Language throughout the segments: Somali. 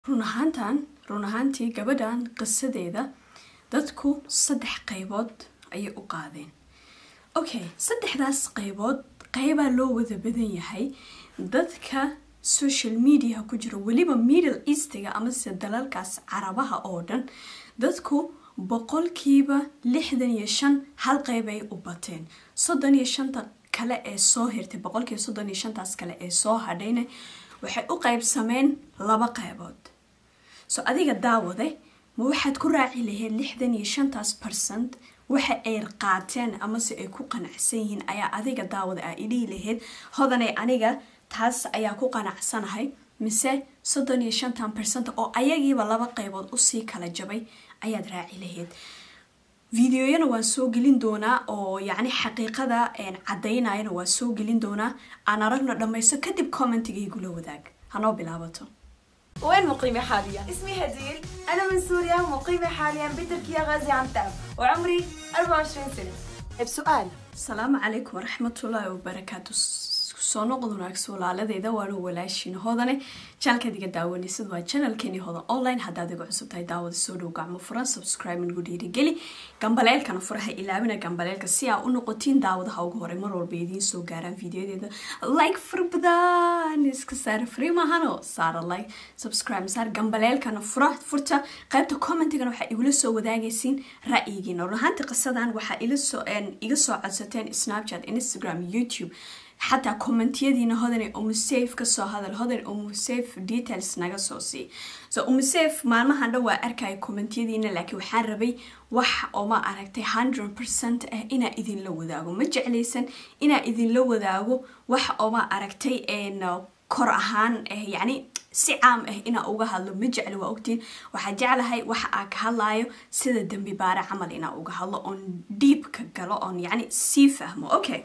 run ahaantan run ahaantii gabadhan qisadeeda dadku saddex qaybood ayay u qaadeen okay saddexdaas qaybood qaybaa loo wada badan yahay dadka social mediaha ku jira weliba middle eastiga amase dalalkaas carabaha oo dhan dadku boqolkiiba lixdan iyo shan hal qayb ay u bateen soddon iyo shanta kale ee soo hirtay boqolkiiba soddon iyo shantaas kale ee soo hadhayna waxay u qaybsameen laba qaybood so adiga daawade ma waxaad ku raaci lahayd lixdan iyo shantaas percent waxa ay qaateen amase ay ku qanacsan yihiin ayaa adiga daawada aa idhihi lahayd hodanay aniga taas ayaa ku qanacsanahay mise soddon iyo shantan percent oo ayagiiba laba qaybood usii kala jabay ayaad raaci lahayd videoyana waan soo gelin doonaa oo yacni xaqiiqada caddaynayana waan soo gelin doonaa aan aragno dhammayso kadib commentigaygula wadaag hanoo bilaabato وين مقيمة حاليا؟ اسمي هديل أنا من سوريا مقيمة حاليا بتركيا غازي عن تعب وعمري 24 سنة بسؤال asalaamu calaykum waraxmatullaahi wabarakaatu soo noqod wanaagsan walaaladeeda waanu walaashiin hodane janalkaad iga daawanaysid waa janalkeeni hodan online haddaad iga cusub tahay daawada soo dhow gacmo furan subscribe nagu dhiirigeli gambaleelkana furaha ilaabina gambaleelka si aa u noqotiin daawadaha ugu horey mar walba idiin soo gaaraan videodeeda like fara badan iska saara free maahano saara like subscribe saar gambaleelkana fura furta qaybta commentigana waxaa igula soo wadaagaysiin ra'yigiina run ahaantii qisadan waxaa ila soo iga soo codsateen snapchat instagram youtube xataa commentiyadiina hodan umusafe kasoo hadal hodan umusafe details naga soo sii so umusafe maalmahan dhan waa arkaya commentiyadiina laakiin waxaan rabay wax oo ma aragtay hundred percent ah inaa idinla wadaago ma jeclaysan inaa idinla wadaago wax oo ma aragtay kor ahaan ah yacni si caam ah inaa uga hadlo ma jecli waa ogtiin waxaa jeclahay waxa aa ka hadlayo sida dembi baare camal inaa uga hadlo oon dhiibka galo oon yacni sii fahmo okay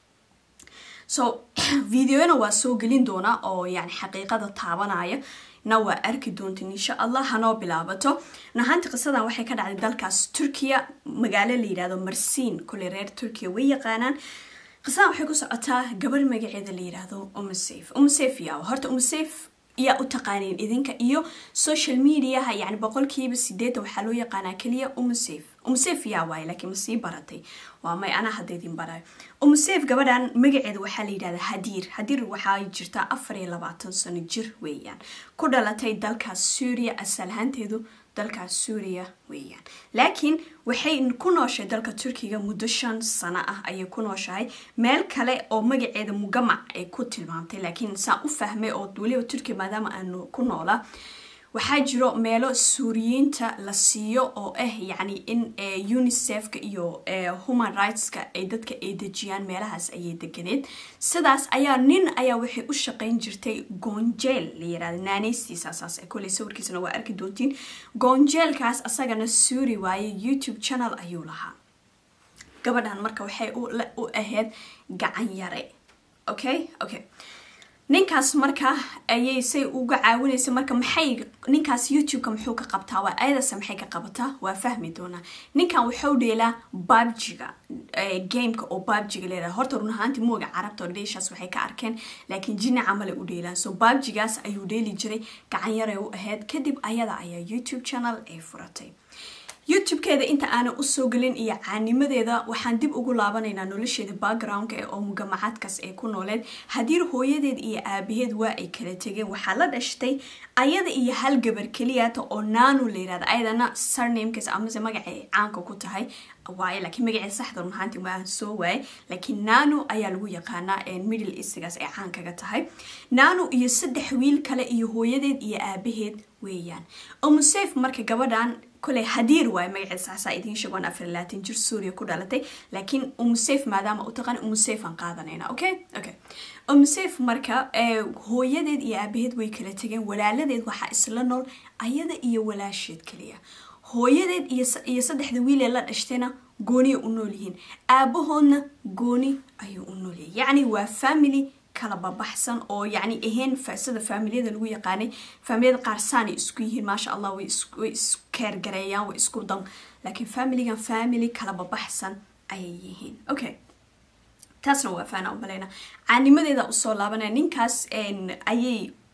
so videoyana waa soo gelin doonaa oo yani xaqiiqada taabanaya na waa arki doontin insha allah hanoo bilaabato nahaanti qisadan waxay ka dhacday dalkaas turkiya magaalo la yirahdo marsiin kule reer turkiya way yaqaanaan qisadan waxay ku socotaa gabar magaceeda la yirahdo umusaf umusaf yaa horta umusaf yaa u taqaaniin idinka iyo social mediaha yani boqolkiiba sideetan waxaa loo yaqaanaa keliya umusaf umusaf yaa waaye laakiin ma sii baratay waa may anaa hadda idin barayo umusaf gabadhan magaceeda waxaa la yidhahdaa hadiir hadiir waxaa jirtaa afar iyo labaatan sano jir weeyaan ku dhalatay dalkaas suuriya asal ahaanteedu dalkaas suuriya weeyaan laakiin waxay ku nooshay dalka turkiga muddo shan sano ah ayay ku nooshahay meel kale oo magaceeda mugamac ay ku tilmaamtay laakiin saan u fahmay oo weliba turkiya maadaama aanu ku noolaa waxaa jiro meelo suuriyiinta la siiyo oo ah yacni in unicefka iyo human rightska ay dadka ay dejiyaan meelahaas ayay deganeed sidaas ayaa nin ayaa waxay u shaqayn jirtay goonjeel la yirahda naaneystiisaasaas koley sawirkiisana waa arki doontiin goonjeelkaas asagana suuri waaye youtube channel ayuu lahaa gabadhan marka waxay u ahayd gacan yare okay okay ninkaas marka ayay say uga caawinaysa marka maxay ninkaas youtube-ka muxuu ka qabtaa waa ayadase maxay ka qabataa waa fahmi doonaa ninkan wuxuu dheelaa babjiga gameka oo babjiga leedahay horta run ahaantii mooga carabta oo dheeshaas waxay ka arkeen laakiin jini camale u dheelaan so babjigaas ayuu dheeli jiray gacan yaray u ahayd kadib ayada ayaa youtube channel ay furatay youtube-keeda inta aanan usoo gelin iyo caanimadeeda waxaan dib ugu laabanaynaa nolosheeda backgroundka ee oo mugamacaadkaas ay ku nooleed hadiir hooyadeed iyo aabaheed waa ay kala tegeen waxaa la dhashtay ayada iyo hal gabar keliyata oo naanu la yirahda ayadana sarnamekiis amase magacay caanka ku tahay waaye laakiin magaceed saxda runahaanti waan soo waaye laakiin nanu ayaa lagu yaqaanaa middle eastigaas ay caankaga tahay nanu iyo saddex wiil kale iyo hooyadeed iyo aabaheed weeyaan umusaf marka gabadhan koley hadiir waaye magaceed saxsaa idiin sheegoon afar laatan jir suuriya ku dhalatay laakiin umusaf maadaama u taqaan umusaf aan qaadanayna okay okay umusaf marka hooyadeed iyo aabaheed way kala tegeen walaaladeed waxaa isla nool ayada iyo walaasheed kaliya hooyadeed iyo saddexda wiilee la dhashtayna gooniya u nool yihiin aabahoodna gooni ayuu u noolyahay yacni waa family kala babaxsan oo yacni ahayn sida faamiliyada lagu yaqaanay faamiliyada qaar saanay isku yihiin maasha allah way iskeergareeyaan way isku dan laakiin familigan family kala babaxsan ayay yihiin okay taasna waa faana u malayna caanimadeeda usoo laabanaya ninkaas ayay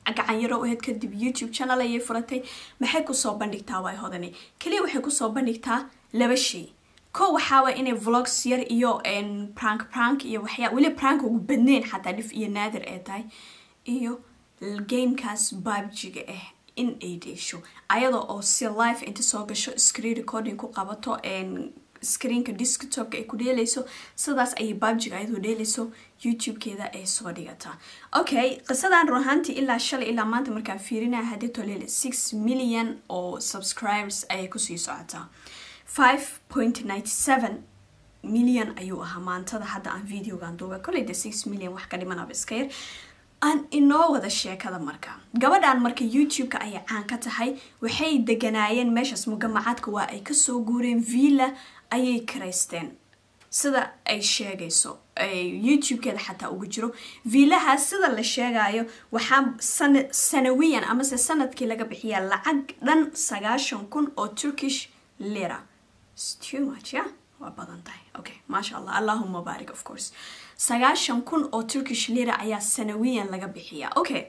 gacan yaro u ahayd kadib youtube channel ayay furatay maxay kusoo bandhigtaa waay hodani keliya waxay kusoo bandhigtaa laba shay ko waxaaway inay vlogs yar iyo prank prank iyo waxyaa weli prank ugu badneyn xataa dhif iyo naadir ay tahay iyo gamekaas babjiga ah in ay dheesho ayada oo si life inta soo gasho screen recording ku qabato screenka desktopka ay ku dheeleyso sidaas ayay babjiga ayadoo dheeleyso youtube-keeda ay soo dhigataa okay qisadan run ahaantii ilaa shalay ilaa maanta markaan fiirinaya haddii tolele six million oo subscribers ayay kusii socotaa five point ninety seven million ayuu ahaa maantada hadda aan videogan duuba koley de six million wax ka dhimanaba iska yar aan inoo wada sheekada marka gabadhan marka youtube-ka ayay caan ka tahay waxay deganaayeen meeshaas mugamacaadka waa ay kasoo guureen villa ayay karaysteen sida ay sheegayso youtube-keeda xataa ugu jiro viilahaas sida la sheegayo waxaa sanawiyan amase sanadkii laga bixiyaa lacag dhan sagaashan kun oo turkish lira too much yeah waa badan tahay okay maasha allah allahuma baarik of course sagaashan kun oo turkish lira ayaa sanawiyan laga bixiyaa okay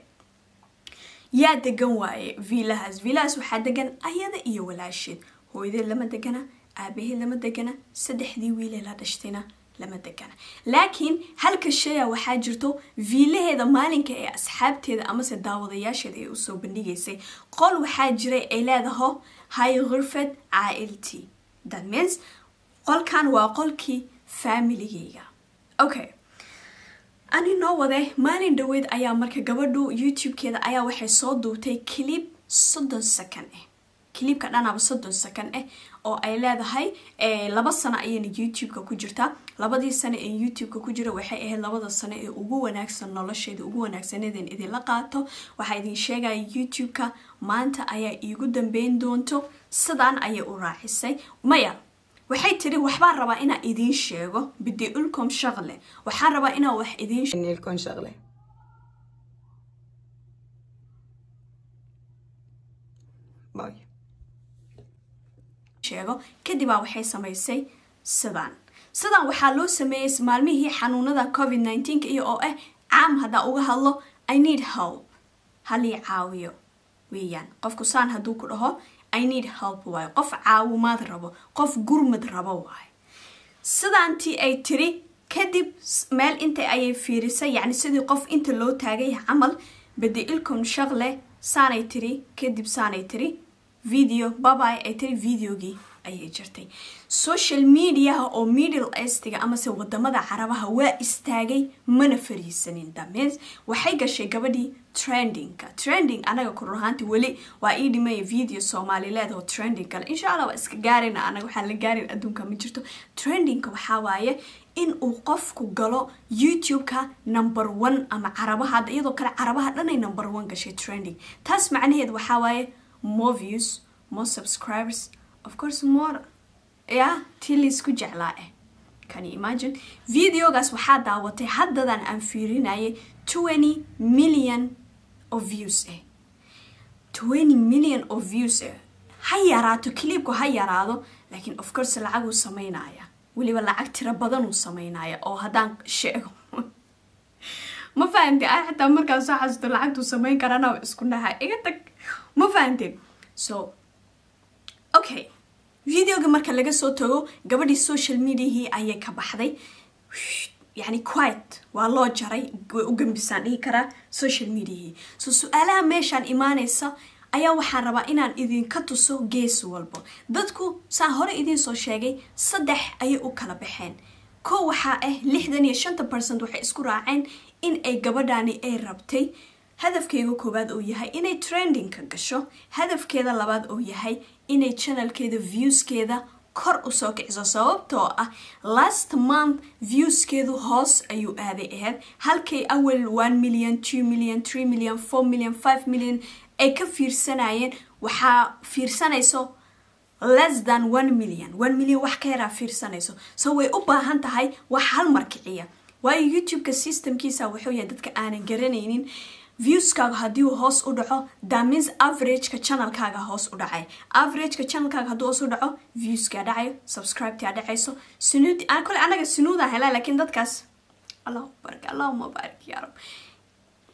yaa degan waaye viilahaas viilahaas waxaa degan ayada iyo walaasheed hooyadeed lama degana aabaheed lama degana saddexdii wiilee la dhashtayna lama degana laakiin halka shaya waxaa jirto viilaheeda maalinka ee asxaabteeda amase daawadayaasheeda ay usoo bandhigaysay qol waxaa jiray ay leedaho hay khurfad caailti that means qolkan waa qolkii familigeyga okay ani noo wade maalin dhaweyd ayaa marka gabadhu youtube-keeda ayaa waxay soo duubtay clib soddon second ah clibka dhanaaba soddon second ah oo ay leedahay laba sano ayayna youtube-ka ku jirtaa labadii sano ee youtube-ka ku jira waxay ahayd labada sano ee ugu wanaagsan nolosheeda ugu wanaagsaneedeen idinla qaato waxaa idin sheegaya youtube-ka maanta ayaa iigu dambeyn doonto sidaan ayay u raacisay maya waxay tiri waxbaan rabaa inaan idiin sheego bidi ulcom shaqle waxaan rabaa inaan wax idiin ilkon shaqle sheego kadibaa waxay samaysay sidaan sidaan waxaa loo sameeyey maalmihii xanuunada covid nneteen iyo oo ah caam haddaa uga hadlo i need help halii caawiyo weeyaan qofku saan hadduu ku dhaho i need help waayo qof caawimaad rabo qof gurmad rabo waayo sidaantii ay tiri kadib meel inta ayay fiirisay yacni sidii qof inta loo taagay camal badi ilcom shaqle saanay tiri kadib saanay tiri video babay ay tiri videogii ayay jirtay social mediaha oo middle estiga amase wadamada carabaha waa istaagay mana fariisanin dameens waxay gashay gabadhii trendingka trending anaga kurun ahaanti weli waa ii dhimaya video soomaalileed oo trending kale insha allah waa iska gaarina anaga waxaan la gaarin adduunka ma jirto trendingka waxaa waaye in uu qofku galo youtube-ka number one ama carabaha hadda iyadoo kale carabaha dhanay number one gashay trending taas macnaheed waxaa waaye more views more subscribers of course more ya tii laysku jeclaa eh can you imagine videogaas waxaa daawatay haddadan aan fiirinayay twenty million of views eh twenty million of views eh ha yaraato clipku ha yaraado laakiin of course lacaguu sameynaya weliba lacag tiro badan uu sameynaya oo haddaan sheego ma fahamte a xitaa markaan soo xasuusto lacagtuu sameyn karana isku dhaha iga tag ma fahamteen so okay videoga marka laga soo tago gabadhii social mediahii ayay ka baxday yani quiet waa loo jaray way u gambisaan dhihi karaa social mediahii so su-aalaha meeshaan imaaneysa ayaa waxaan rabaa inaan idinka tuso gees walbo dadku saan hore idiin soo sheegay saddex ayay u kala baxeen kow waxaa ah lixdan iyo shanta percent waxay isku raaceen in ay gabadhaani ay rabtay hadafkeega koowaad oo yahay inay trendingka gasho hadafkeeda labaad oo yahay inay channelkeeda viewskeeda kor usoo kiciso sababtoo ah last month viewskeedu hoos ayuu aaday ahayd halkay awal one million two million three million four million five million ay ka fiirsanayeen waxaa fiirsanayso less than one million one million wax ka yaraa fiirsanayso so way u baahan tahay wax hal mar kiciya waayo youtube-ka systemkiisa wuxuu yahay dadka aanan garanaynin viewskaaga haddii uu hoos u dhaco damins averageka channelkaaga hoos u dhacay averageka channelkaaga hadduu hoos u dhaco viewskaa dhacayo subscribetaa dhacayso sunuud kole anaga sunuudaa helaa laakiin dadkaas allahu barak allahuma baarik yaa rab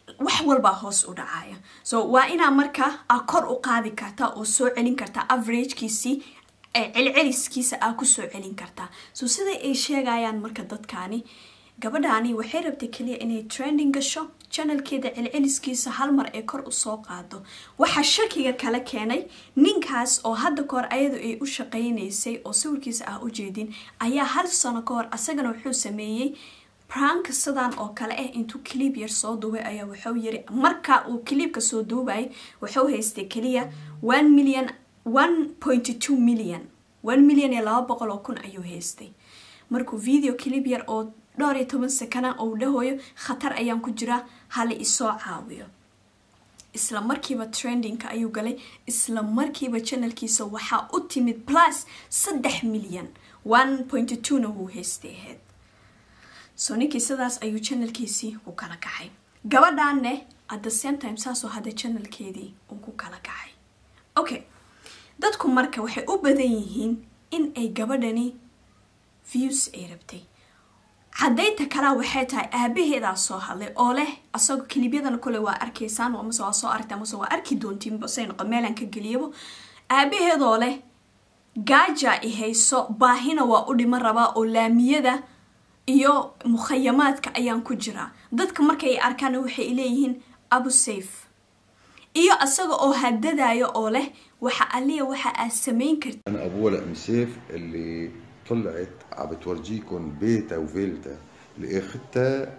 wax walbaa hoos u dhacaya so waa inaa markaa aa kor u qaadi kartaa oo soo celin kartaa averagekiisii celceliskiisa aa kusoo celin kartaa so sida ay sheegayaan marka dadkani gabadhaani waxay rabtay keliya inay trending gasho janalkeeda celceliskiisa hal mar ee kor usoo qaado waxaa shakiga kala keenay ninkaas oo hadda kahor ayadu ay u shaqaynaysay oo sawirkiisa ah u jeedin ayaa hal sano ka hor asagana wuxuu sameeyey branka sidan oo kale ah intuu clib yar soo duubay ayaa wuxuu yiri marka uu clibka soo duubayay wuxuu haystay keliya one million one point two million one million iyo laba boqol oo kun ayuu haystay markuu video clib yar oo dhowr iyo toban sakana ou dhahoyo khatar ayaan ku jiraa hala isoo caawiyo isla markiiba trendingka ayuu galay isla markiiba janalkiisa waxaa u timid plus saddex milyan one point two na wuu haystay ahayd so ninkii sidaas ayuu janalkiisii ku kala kacay gabadhaanne at the same time saasoo hadda janalkeedii uu ku kala kacay okay dadku marka waxay u badan yihiin in ay gabadhani views ay rabtay caddaynta kalaa waxay tahay aabaheedaa soo hadlay oo leh asagoo kilibyadana kole waa arkaysaan amase waa soo aragta amase waa arki doontiin say noqo meelaan ka geliyabo aabaheedoo leh gaaja i hayso baahina waa u dhiman rabaa oo laamiyada iyo mukhayamaadka ayaan ku jiraa dadka markay arkaana waxay leeyihiin abu safe iyo asaga oo hadadayo oo leh waxa aliya waxa aad samayn karti انا ابوها لام سيف اللي طلعت عم بتورجيكم بيتا وفيلتا اللي اخذتها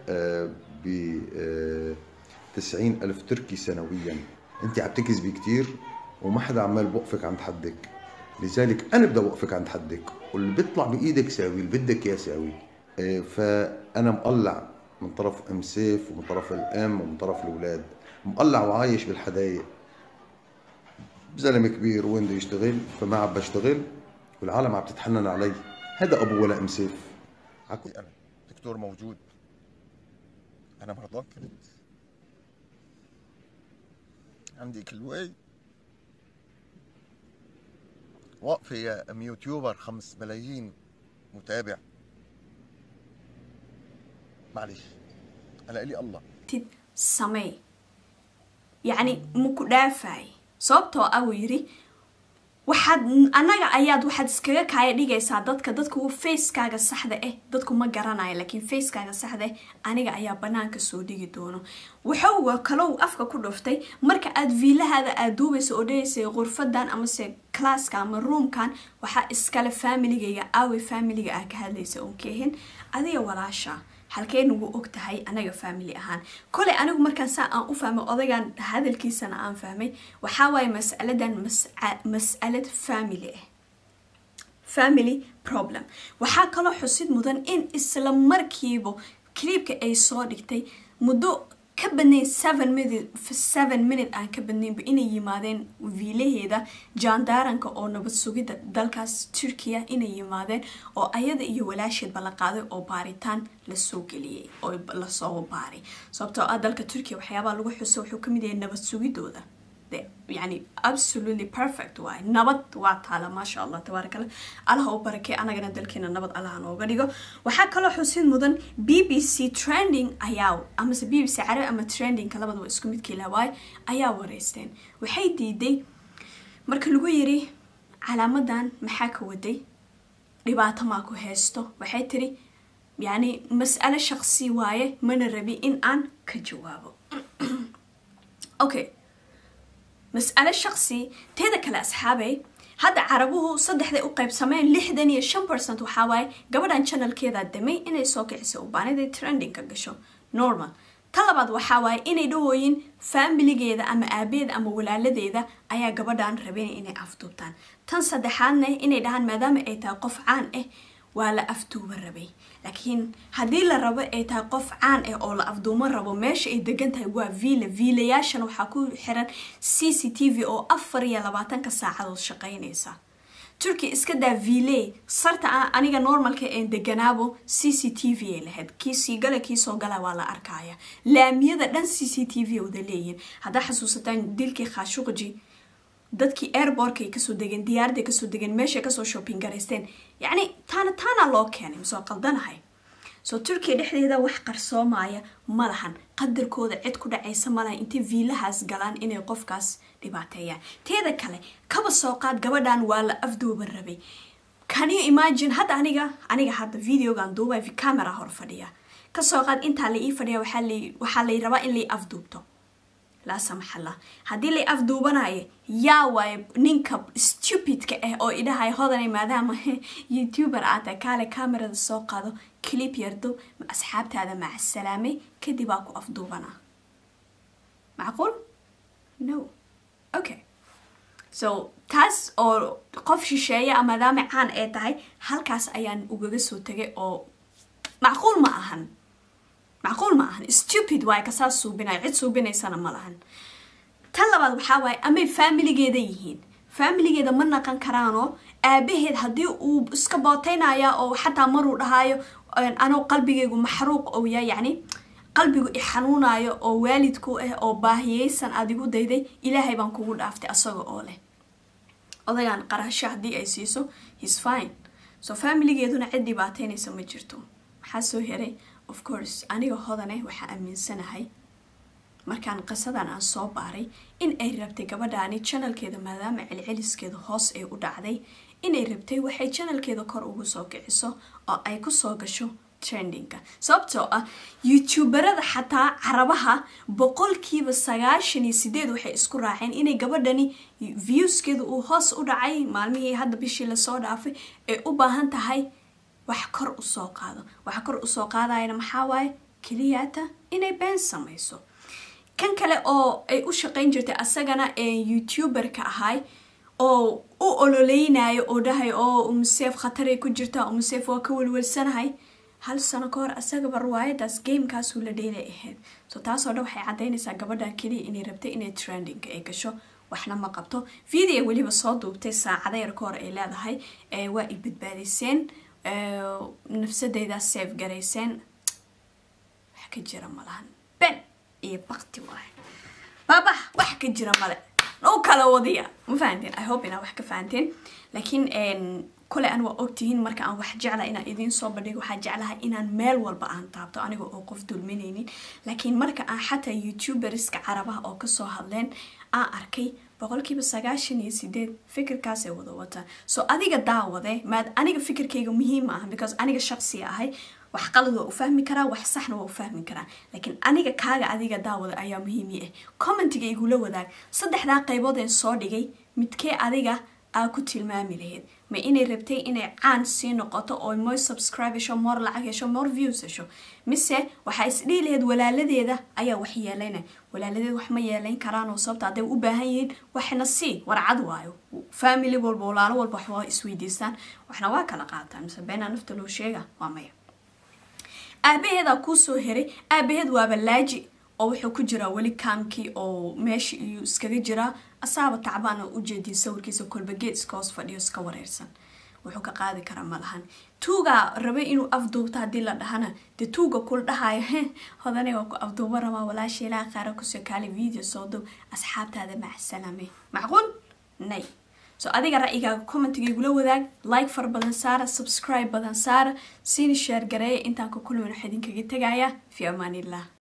ب 90 ألف تركي سنويا انت عم تكذبي كتير وما حدا عمال بوقفك عند حدك لذلك انا بدي اوقفك عند حدك واللي بيطلع بايدك ساوي اللي بدك اياه ساوي آه، فانا مقلع من طرف ام سيف ومن طرف الام ومن طرف الاولاد مقلع وعايش بالحدايق زلمه كبير وين بده يشتغل فما عم بشتغل والعالم عم تتحنن علي هذا ابو ولا ام سيف عكو انا دكتور موجود انا مرضان كنت عندي كلوي واقفة يا ام يوتيوبر خمس ملايين متابع معلش انا الي الله tid samey yacni maku dhaafay sababtoo ah wuu yiri waxaad annaga ayaad waxaad iskaga kaaya dhigaysaa dadka dadku facekaaga saxda ah dadku ma garanayo laakiin facekaaga saxda ah aniga ayaa banaanka soo dhigi doono wuxuu kalow afka ku dhuftay marka aad viilahaada aad duubaysa oo dhahaysay qurfadan amase classka ama roomkan waxaa iskale familigayga aawe familiga ah ka hadlaysa oon kehin adiga walaasha halkee nagu og tahay anaga family ahaan koley anigu markaan saa aan u fahmay odaygan hadalkiisana aan fahmay waxaa waaye masaladan mas'alad family ah family problem waxaa kaloo xusid mudan in isla markiiba cliibka ay soo dhigtay muddo ka badnayn seven minute seven minute aan ka badnaynba inay yimaadeen viilaheeda jaandaaranka oo nabad sugidda dalkaas turkiya inay yimaadeen oo ayada iyo walaasheedba la qaaday oo baaritaan lasoo geliyey oo lasoo baaray sababtoo ah dalka turkiya waxyaabaha lagu xuso wuxuu kamid yahay nabad sugidooda yani absolutely perfect waay nabad waa taala maasha allah tabaarak allah allaha u barakey anagana dalkeena nabad allaha nooga dhigo waxaa kaloo xusid mudan b b c trending ayaa amase b b c carabi ama trendingka labadaba isku midkiila waay ayaa wareysteen waxay diiday marka lagu yiri calaamadan maxaa ka waday dhibaato maa ku haysto waxay tiri yani mas'alo shaqsi waaye mana rabi in aan ka jawaabo okay mas'alo shaqsi teeda kale asxaabay hadda carabuhu saddexday u qaybsameen lixdan iyo shan percent waxaa waaye gabadhan channelkeeda damay inay soo kicisay ubaaniday trendingka gasho normal ta labaad waxaa waaye inay dhahooyin faamiligeeda ama aabeeda ama walaaladeeda ayaa gabadhan rabeen inay afduubtaan tan saddexaadna inay dhahaan maadaama ay tahay qof caan ah waa la afduuba rabay laakiin haddii la rabo ay tahay qof caan ah oo la afduumo rabo meesha ay degan tahay waa viila viilayaashana waxaa ku xiran c c t v oo afar iyo labaatanka saacadood shaqaynaysa turkey iska daa viile sarta aniga normalka een deganaabo c c t v ay lahayd kii sii gala kii soo gala waa la arkaya laamiyada dhan c c t v wada leeyihin haddaa xasuusataan dilkii khashuqji dadkii airbortka ay kasoo degeen diyaaraday kasoo degeen meeshay kasoo shopping garaysteen yacni taana taana loo keenay masoo qaldanahay soo turkiya dhexdeeda wax qarsoomaya ma lahan qadarkooda cid ku dhacaysa ma lahan intay viilahaas galaan inay qofkaas dhibaateeyaan teeda kale kaba soo qaad gabadhan waa la afdooba rabay can you imagine hadda aniga aniga hadda videogan duubay camera hor fadhiya kasoo qaad intaa la ii fadhiya waxaa lay rabaa in lai afduubto laa samaxallah haddii lay afduubanayo yaa waaye ninka stupidka ah oo idhahay hodanay maadaama youtuber aad tahay kaale camerada soo qaado clip yardo asxaabtaada macasalaamay kadib aa ku afduubanaa macquul no okay so taas oo qof shisheeya maadaama caan ee tahay halkaas ayaan ugaga soo tagay oo macquul ma ahan macquul ma ahan stupid waaye kasaas suubinayo cid suubinaysana ma lahan tan labaad waxaa waaye amay faamiligeeda yihiin faamiligeeda ma naqan karaanoo aabaheed haddii uu iska booteynaya oo xataa maruu dhahaayo anoo qalbigaygu maxruuq ou yahay yacni qalbigu i xanuunayo oo waalidku ah oo baahiyeysan aad igu dayday ilaahay baan kugu dhaaftay asaga oo leh odagaan qarasho haddii ay siiso his fine so faamiligeeduna cid dhibaateynaysa ma jirto maxaa soo heray of course aniga hodane waxaa aaminsanahay markaan qisadan aan soo baaray in ay rabtay gabadhaani janalkeeda maadaama celceliskeeda hoos ay u dhacday inay rabtay waxay janalkeeda kor ugu soo kiciso oo ay kusoo gasho trendinga sababtoo ah youtuberada xataa carabaha boqolkiiba sagaashan iyo sideed waxay isku raaceen inay gabadhani viewskeeda uu hoos u dhacay maalmihii hadda bishii lasoo dhaafay ay u baahan tahay wax kor usoo qaado waxa kor usoo qaadayana maxaa waaye keliyaata inay been samayso kan kale oo ay u shaqayn jirtay asagana ee youtuberka ahay oo u ololeynayo oo dhahay oo umuseef khataray ku jirtaa umuseef waa ka welwelsanahay hal sano ka hor asagaba riwaayadaas gamekaasuu la dheelay ahayd so taasoo dhan waxay caddaynaysaa gabadha keliya inay rabtay inay trendinga ay gasho waxna ma qabto video weliba soo duubtay saacada yar ka hor ay leedahay waa i badbaadiseen nafsadeydaa safe garayseen wax ka jira malahan ben iyo bakti waaye baaba wax ka jira male u kala wadiya ma fahanteen i hope inaa wax ka fahanteen laakiin kole an waa ogtihiin marka aan wax jecla inaan idiin soo bandhigo waxaa jeclahay inaan meel walba aan taabto aniga oo qof dulminaynin laakiin marka aan xataa youtuberska carabaha oo kasoo hadleen aan arkay boqolkiiba sagaashan iyo sideed fikirkaasay wada wataan so adiga daawade maad aniga fikirkayga muhiim ma aha because aniga shaqsiga ahay wax qalad waa u fahmi karaa wax saxna waa u fahmi karaa laakiin aniga kaaga adiga daawada ayaa muhiimi ah commentiga igula wadaag saddexdaa qaybood ee soo dhigay midkee adiga aa ku tilmaami lahayd ma inay rabtay inay caan sii noqoto oo more subscribe hesho more lacag hesho more views hesho mise waxaa isdhihi lahayd walaaladeeda ayaa wax yeelayna walaaladeed wax ma yeelayn karaan oo sababta hadday u baahan yihiin waxna sii warcad waayo family walba walaalo walba wax waa isweydiistaan waxna waa kala qaataan mise beenaa nafta loo sheega waa maya aabaheedaa kuusoo heray aabaheed waaba laaji oo wuxuu ku jiraa weli kaamkii oo meesha iyuu iskaga jiraa asaaba tacbaan oo ujeediin sawirkiisa kolba geed iska hoos fadhiyo iska wareersan wuxuu ka qaadi karaa ma lahan tuugaa rabay inuu afduubto haddii la dhahana dee tuuga kula dhahayo he hodane waa ku afduuba rabaa walaasha ilaa qaara kusoo kaali video soo dub asxaabtaada macsalaame macquul nay so adiga ra'yigaaga commentiga igula wadaag like fara badan saara subscribe badan saara siina sheer gareeya intaan ka kulmin waxaa idinkaga tegaya fi amaanillah